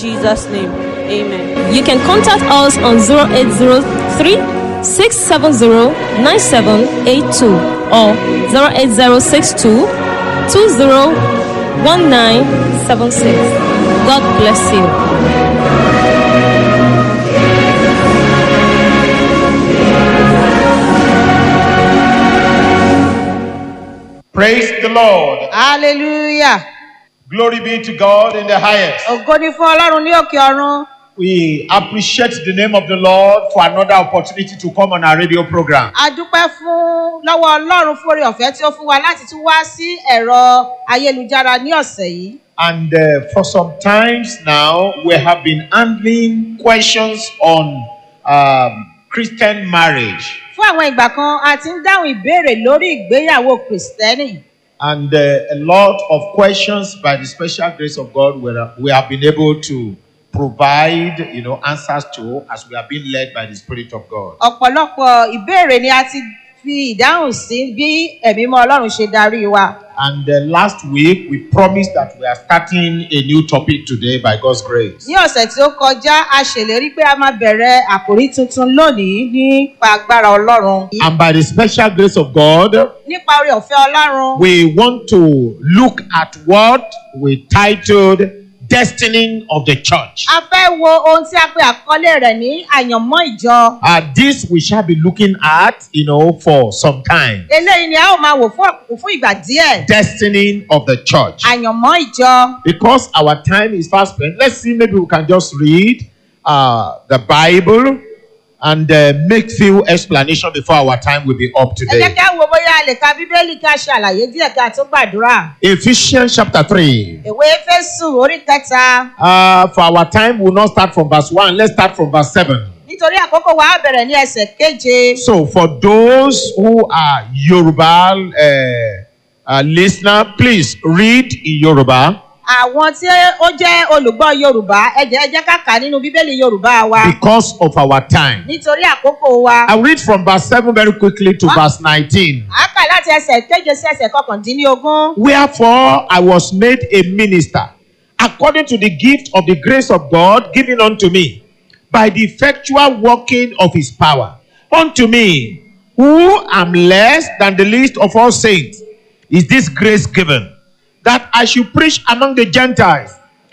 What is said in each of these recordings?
Jesus' name, amen. You can contact us on 0803 670 9782 or 08062 201976. God bless you. Praise the Lord. hallelujah Glory be to God in the highest. ògo ni fún ọlọ́run ní òkè ọ̀run We appreciate the name of the Lord for another opportunity to come on our radio program. a dúpẹ́ fún lọ́wọ́ ọlọ́run fún oore ọ̀fẹ́ tí ó fún wa láti tún wá sí ẹ̀rọ ayélujára ní ọ̀sẹ̀ yìí And uh, for some times now, we have been handling questions on um, Christian marriage. fún àwọn ìgbà kan a ti ń dáhùn ìbéèrè lórí ìgbéyàwó kìrìsìtẹ́nì And uh, a lot of questions by the special grace of God we have- we have been able to provide, you know, answers to as we are being led by the Spirit of God. ọ̀pọ̀lọpọ̀ ìbéèrè ni a ti fi ìdáhùn sí bí ẹ̀mí mọ́ ọlọ́run ṣe darí wa And uh, last week, we promised that we are starting a new topic today by God's grace. ní ọ̀sẹ̀ tí ó kọjá a ṣèlérí pé a máa bẹ̀rẹ̀ àkòrí tuntun lónìí nípa agbára ọlọ́run And by the special grace of God, nípa oore ọ̀fẹ́ ọlọ́run we want to look at what we titled Destiny of the Church. a fẹ́ wo ohun tí a pe àkọlé rẹ̀ ní àyànmọ́ ìjọ Uh, this we shall be looking at, you know, for some time. eléyìí ni a ó máa wò fún ọ̀pọ̀- fún ìgbà díẹ̀ Destiny of the Church. àyànmọ́ ìjọ Because our time is fast spent, let's see, maybe we can just read uh, the Bible and uh, make few explanation before our time will be up ẹ jẹ́ today. kí a wo bóyá a lè ka bíbélì ká ṣe àlàyé díẹ̀ ká tó gbàdúrà Ephesians chapter 3. ìwé éfésù orí kẹta Uh, for our time, we'll not start from verse 1. Let's start from verse 7. nítorí àkókò wa á bẹ̀rẹ̀ ní ẹsẹ̀ keje So, for those who are Yoruba uh, uh, listener, please read in Yoruba àwọn tí ó jẹ́ olùgbọ́ yorùbá ẹ jẹ́ ẹ jẹ́ ká kà á nínú bíbélì yorùbá wa because of our time. nítorí àkókò wa I'll read from verse 7 very quickly to verse 19. a kà láti ẹsẹ̀ keje sí ẹsẹ̀ kọkàndínlógún. Wherefore I was made a minister according to the gift of the grace of God given unto me by the effectual working of his power. Unto me, who am less than the least of all saints, is this grace given that I should preach among the Gentiles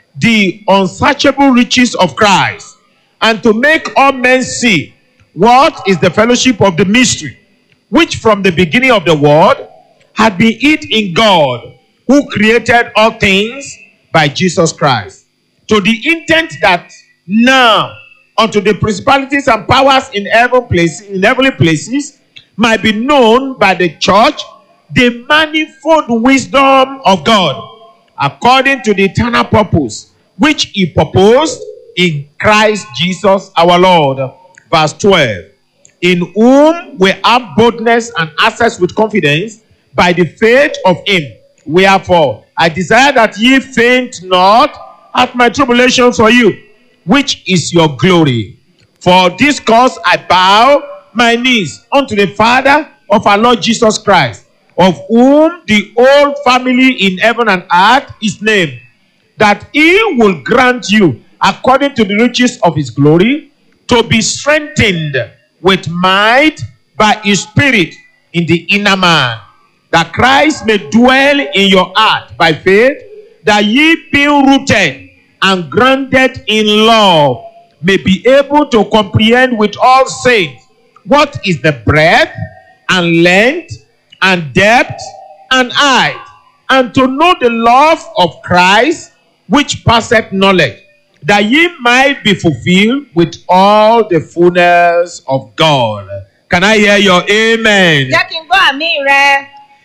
the unsearchable riches of Christ and to make all men see what is the fellowship of the mystery which from the beginning of the world had been hid in God, who created all things by Jesus Christ, to the intent that now unto the principalities and powers in heaven places, in heavenly places, might be known by the church the manifold wisdom of God, according to the eternal purpose which He proposed in Christ Jesus our Lord. Verse 12 in whom we have boldness and access with confidence by the faith of him. Wherefore, I desire that ye faint not at my tribulation for you, which is your glory. For this cause I bow my knees unto the Father of our Lord Jesus Christ, of whom the whole family in heaven and earth is named that he will grant you, according to the riches of his glory, to be strengthened with might by his spirit in the inner man, that Christ may dwell in your heart by faith, that ye being rooted and grounded in love may be able to comprehend with all saints what is the breadth and length and depth and height, and to know the love of Christ which passeth knowledge, that ye might be fulfilled with all the fullness of God. Can I hear your amen? jẹ́ kí n gbọ́ àmì rẹ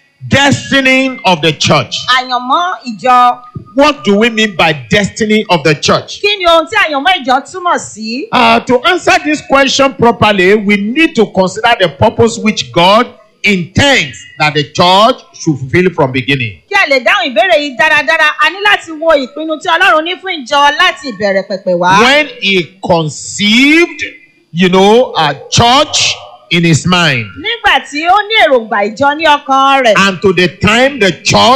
Destiny of the church. àyànmọ́ ìjọ What do we mean by destiny of the church? kí ni ohun tí àyànmọ́ ìjọ túmọ̀ sí. Uh, to answer this question properly, we need to consider the purpose which God intends that the church should fulfill from beginning. kí a lè dáhùn ìbéèrè yìí dáradára a ní láti wo ìpinnu tí ọlọ́run ní fún ìjọ láti ìbẹ̀rẹ̀ pẹ̀pẹ̀ wá. When he conceived, you know, a church in his mind, nígbà tí ó ní èròǹgbà ìjọ ní ọkàn rẹ̀ and to the time the church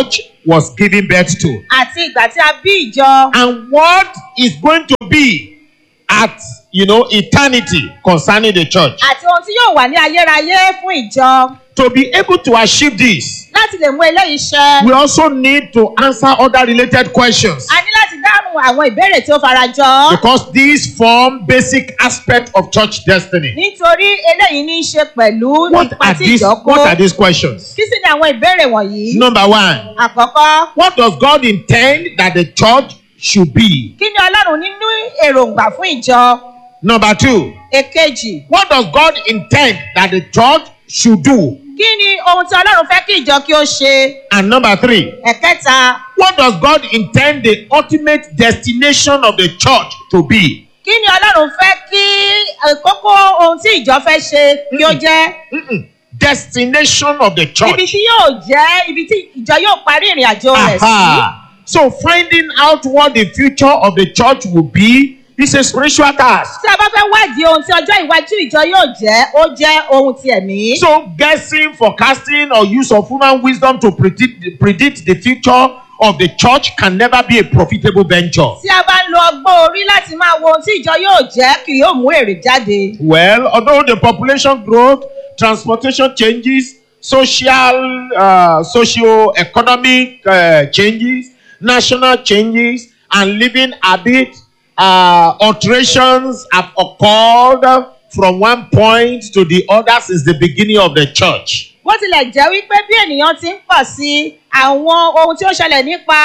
was given birth to. àti ìgbà tí a bí ìjọ and what is going to be at you know eternity concerning the church àti ohun tí yóò wà ní ayérayé fún ìjọ to be able to achieve this láti lè mú eléyìí ṣẹ. we also need to answer other related questions a ní láti dáhùn àwọn ìbéèrè tí ó farajọ. because these form basic aspect of church destiny nítorí eléyìí ní í ṣe pẹ̀lú what ipa are tí these ìjọ what are kó. these questions kí sì ni àwọn ìbéèrè wọ̀nyí. number one àkọ́kọ́ what does god intend that the church should be kí ni ọlọ́run nínú èròǹgbà fún ìjọ. number two èkejì what does god intend that the church should do kí ni ohun tí ọlọ́run fẹ́ kí ìjọ kí ó ṣe. and number three ẹ̀kẹta What does God intend the ultimate destination of the church to be? kí ni ọlọ́run fẹ́ kí eh, kókó ohun tí ìjọ fẹ́ ṣe kí ó jẹ́. Mm-mm. Destination of the ibi church. tí yóò jẹ́ ibi tí ìjọ yóò parí ìrìn àjò rẹ̀ sí. Aha. So finding out what the future of the church will be is a spiritual task. tí a bá fẹ́ wádìí ohun tí ọjọ́ iwájú ìjọ yóò jẹ́ ó jẹ́ ohun ti ẹ̀mí. So guessing, forecasting, or use of human wisdom to predict predict the future of the church can never be a profitable venture. tí a bá ń lo ọgbọ́n orí láti máa wo ohun tí ìjọ yóò jẹ́ kì yóò mú èrè jáde. Well, although the population growth, transportation changes, social, uh, socio-economic uh, changes, national changes, and living habit uh, alterations have occurred from one point to the other since the beginning of the church. bó tilẹ̀ jẹ́ wípé bí ènìyàn ti ń pọ̀ sí i àwọn ohun tí ó ṣẹlẹ̀ nípa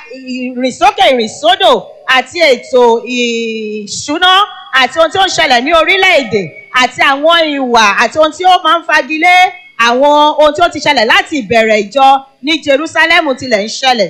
ìrìnsókè ìrìnsódò àti ètò ìṣúná àti ohun tí ó ń ṣẹlẹ̀ ní orílẹ̀-èdè àti àwọn ìwà àti ohun tí ó máa ń fagilé àwọn ohun tí ó ti ṣẹlẹ̀ láti ìbẹ̀rẹ̀ ìjọ ní jerusalem tilẹ̀ ń ṣẹlẹ̀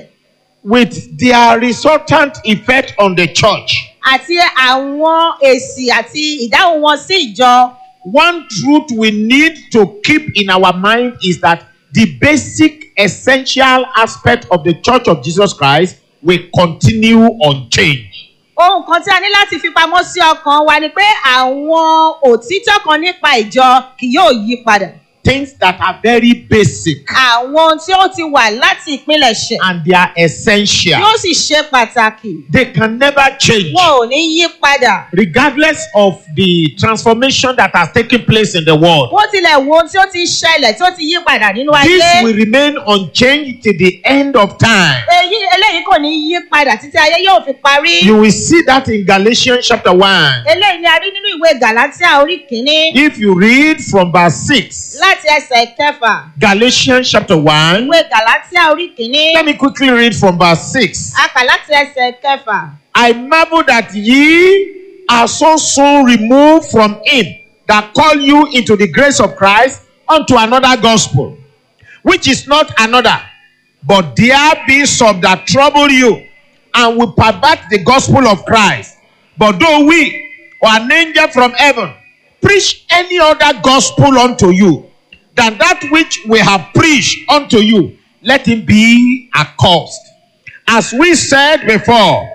With their resultant effect on the church, àti àwọn èsì àti ìdáhùn wọn sí ìjọ. one truth we need to keep in our mind is that the basic essential aspect of the church of jesus christ will continue unchanged ohun kan tí a ní láti fi pamọ́ sí ọkàn wa ni pé àwọn òtítọ́ kan nípa ìjọ kì yóò yí padà. things that are very basic àwọn ohun tí ó ti wà láti ìpilẹ̀ṣẹ̀ and they are essential yóò sì ṣe pàtàkì they can never change wọn ò ní yí padà. regardless of the transformation that has taken place in the world bó tilẹ̀ wo ohun tí ó ti ṣẹlẹ̀ tí ó ti yí padà nínú this ayé will remain unchanged till the end of time èyí eléyìí kò ní yí padà títí ayé yóò fi parí. you will see that in galatians chapter 1 eléyìí ni a rí nínú ìwé galatia orí kìíní if you read from verse 6 láti ẹsẹ̀ kẹfà galatians chapter 1 ìwé galatia orí kìíní Let me quickly read from verse 6. a kà láti ẹsẹ̀ kẹfà. I marvel that ye are so soon removed from him that call you into the grace of Christ unto another gospel, which is not another, but there be some that trouble you and will pervert the gospel of Christ. But though we or an angel from heaven preach any other gospel unto you than that which we have preached unto you, let him be accursed. As we said before,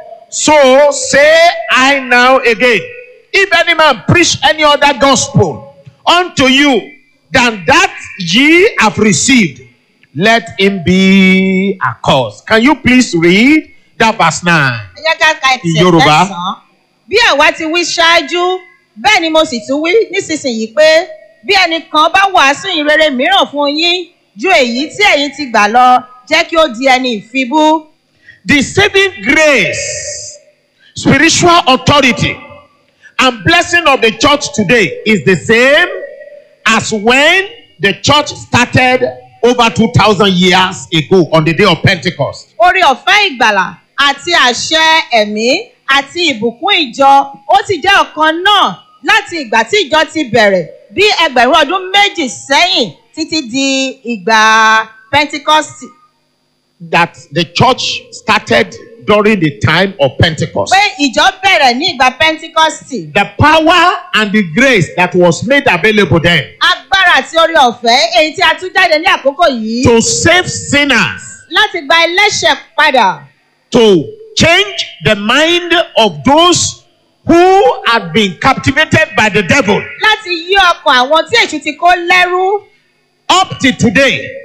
so say I now again. If any man preach any other gospel unto you than that ye have received, let him be accursed. Can you please read that verse 9? ẹ jẹ́ ká ka ẹsẹ̀ Yorùbá. kẹsàn-án. bí àwa ti wí ṣáájú bẹ́ẹ̀ ni mo sì tún wí nísinsìnyí pé bí ẹnìkan bá wàásù ìrere mìíràn fún yín ju èyí tí ẹ̀yin ti gbà lọ jẹ́ kí ó di ẹni ìfibú. The saving grace, spiritual authority, and blessing of the church today is the same as when the church started over 2,000 years ago on the day of Pentecost. orí ọ̀fẹ́ ìgbàlà àti àṣẹ ẹ̀mí àti ìbùkún ìjọ ó ti jẹ́ ọ̀kan náà láti ìgbà tí ìjọ ti bẹ̀rẹ̀ bí ẹgbẹ̀rún ọdún méjì sẹ́yìn títí di ìgbà pentikọ́sì. That the church started during the time of Pentecost. pé ìjọ bẹ̀rẹ̀ ní ìgbà pentikọ́sì. The power and the grace that was made available then agbára àti orí ọ̀fẹ́ èyí tí a tún jáde ní àkókò yìí to save sinners, láti gba ẹlẹ́ṣẹ̀ padà to change the mind of those who had been captivated by the devil láti yí ọkàn àwọn tí èṣù ti kó lẹ́rú up to today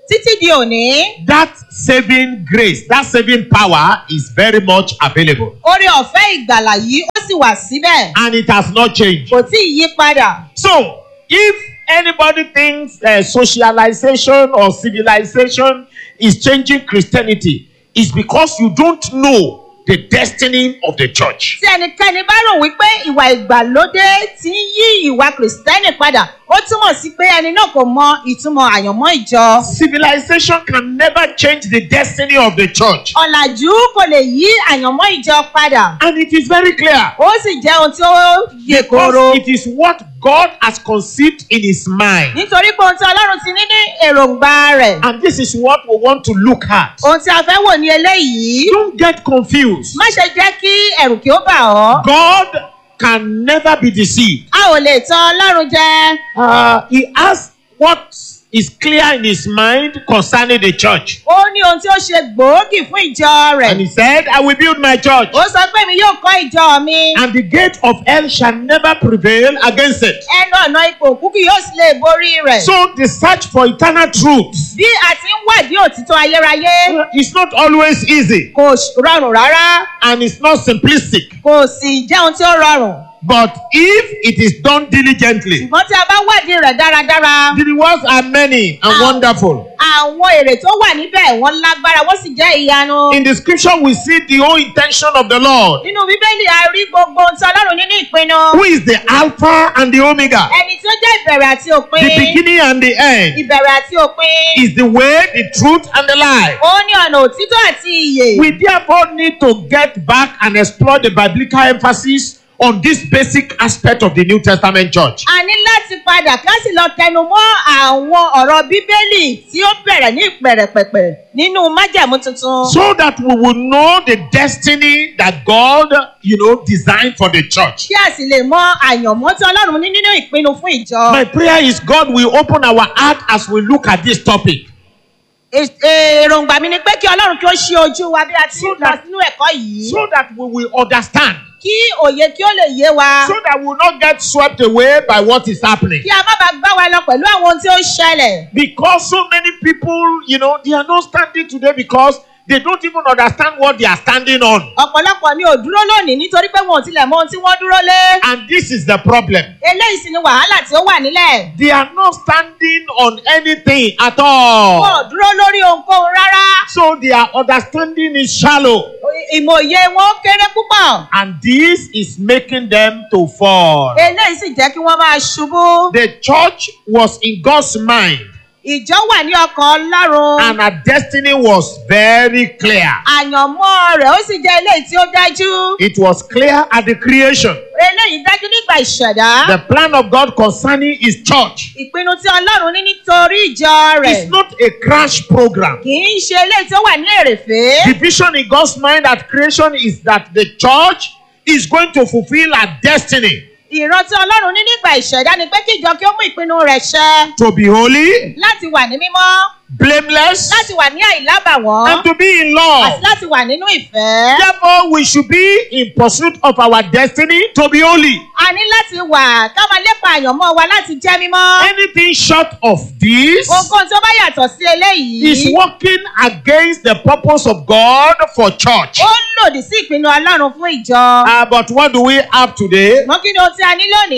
títí di òní that saving grace, that saving power is very much available. oore ọ̀fẹ́ ìgbàlà yìí ó sì wà síbẹ̀ And it has not changed. kò tí ì yí padà. So, if anybody thinks uh, socialization or civilization is changing Christianity, it's because you don't know the destiny of the church. tí ẹnikẹ́ni bá rò wípé ìwà ìgbàlódé ti ń yí ìwà kìrìsìtẹ́nì padà ó túmọ̀ sí pé ẹni náà kò mọ ìtumọ̀ àyànmọ́ ìjọ. Civilization can never change the destiny of the church. ọ̀làjú kò lè yí àyànmọ́ ìjọ padà And it is very clear. ó sì jẹ́ ohun tí ó yè koro. Because it is what God has conceived in his mind. nítorí pé ohun tí ọlọ́run ti ní ní èròǹgbà rẹ̀ And this is what we want to look at. ohun tí a fẹ́ wò ní eléyìí Don't get confused. má ṣe jẹ́ kí ẹ̀rù kí ó bà ọ́. God can never be deceived. a ò lè tan ọlọ́run jẹ. Uh, he has what is clear in his mind concerning the church. ó ní ohun tí ó ṣe gbòógì fún ìjọ rẹ̀. And he said, I will build my church, ó sọ pé mi yóò kọ́ ìjọ mi. and the gate of hell shall never prevail against it. ẹnu ọ̀nà ipò òkú kì yóò sì lè borí rẹ̀. So the search for eternal truth bí a ti ń wádìí òtítọ́ ayérayé is not always easy kò rọrùn rárá and it's not simplistic. kò sì jẹ́ ohun tí ó rọrùn. But if it is done diligently, ṣùgbọ́n tí a bá wádìí rẹ̀ dáradára the rewards are many and Ah. wonderful. àwọn èrè tó wà níbẹ̀ wọ́n lágbára wọ́n sì jẹ́ ìyanu. In the scripture, we see the whole intention of the Lord, nínú bíbélì a rí gbogbo ohun tí ọlọ́run ní ní ìpinnu. who is the Alpha and the Omega, ẹni tí ó jẹ́ ìbẹ̀rẹ̀ àti òpin. the beginning and the end, ìbẹ̀rẹ̀ àti òpin. is the way, the truth, and the life. ó ní ọ̀nà òtítọ́ àti ìyè. We therefore need to get back and explore the biblical emphasis on this basic aspect of the New Testament church. a ní láti padà ká sì lọ tẹnu mọ́ àwọn ọ̀rọ̀ bíbélì tí ó bẹ̀rẹ̀ ní ìpẹ̀rẹ̀pẹ̀pẹ̀ nínú májẹ̀mú tuntun. So that we will know the destiny that God, you know, designed for the church. kí a sì lè mọ àyànmọ́ tí ọlọ́run ní nínú ìpinnu fún ìjọ. My prayer is God will open our heart as we look at this topic. È- èròǹgbà mi ni pé kí ọlọ́run kí ó ṣí ojú wa bí a ti ń lọ sínú ẹ̀kọ́ yìí. so that we will understand, kí òye kí ó lè yé wa. so that we will not get swept away by what is happening. kí a má bàa gbá wa lọ pẹ̀lú àwọn ohun tí ó ń ṣẹlẹ̀. Because so many people, you know, they are not standing today because they don't even understand what they are standing on. ọ̀pọ̀lọpọ̀ ni ò dúró lónìí nítorí pé wọn ò tilẹ̀ mọ ohun tí wọ́n dúró lé. And this is the problem. eléyìí sì ni wàhálà tí ó wà nílẹ̀. They are not standing on anything at wọn all. ò dúró lórí ohunkóhun rárá. So their understanding is shallow. ìmọ̀ye wọn kéré púpọ̀. And this is making them to fall. eléyìí sì jẹ́ kí wọ́n máa ṣubú. The church was in God's mind ìjọ wà ní ọkàn ọlọ́run. and her destiny was very clear. àyànmọ́ rẹ̀ ó sì jẹ́ eléyìí tí ó dájú. It was clear at the creation. eléyìí dájú nígbà ìṣẹ̀dá. The plan of God concerning his church ìpinnu tí ọlọ́run ní nítorí ìjọ rẹ̀. is not a crash program. kì í ṣe eléyìí tí ó wà ní èrèfé. The vision in God's mind at creation is that the church is going to fulfill her destiny ìran tí ọlọ́run ní nígbà ìṣẹ̀dá ni pé kí ìjọ kí ó mú ìpinnu rẹ̀ ṣẹ. to be holy, láti wà ní mímọ́. blameless, láti wà ní àìlábàwọ́n. and to be in àti love. láti wà nínú ìfẹ́. Therefore, we should be in pursuit of our destiny to be holy. a ní láti wà ká máa lépa àyànmọ́ wa láti jẹ́ mímọ́. Anything short of this ohunkóhun tí ó bá yàtọ̀ sí eléyìí. is working against the purpose of God for church. ó lòdì sí ìpinnu ọlọ́run fún ìjọ. Uh, but what do we have today? ṣùgbọ́n kí ni ohun tí a ní lónìí?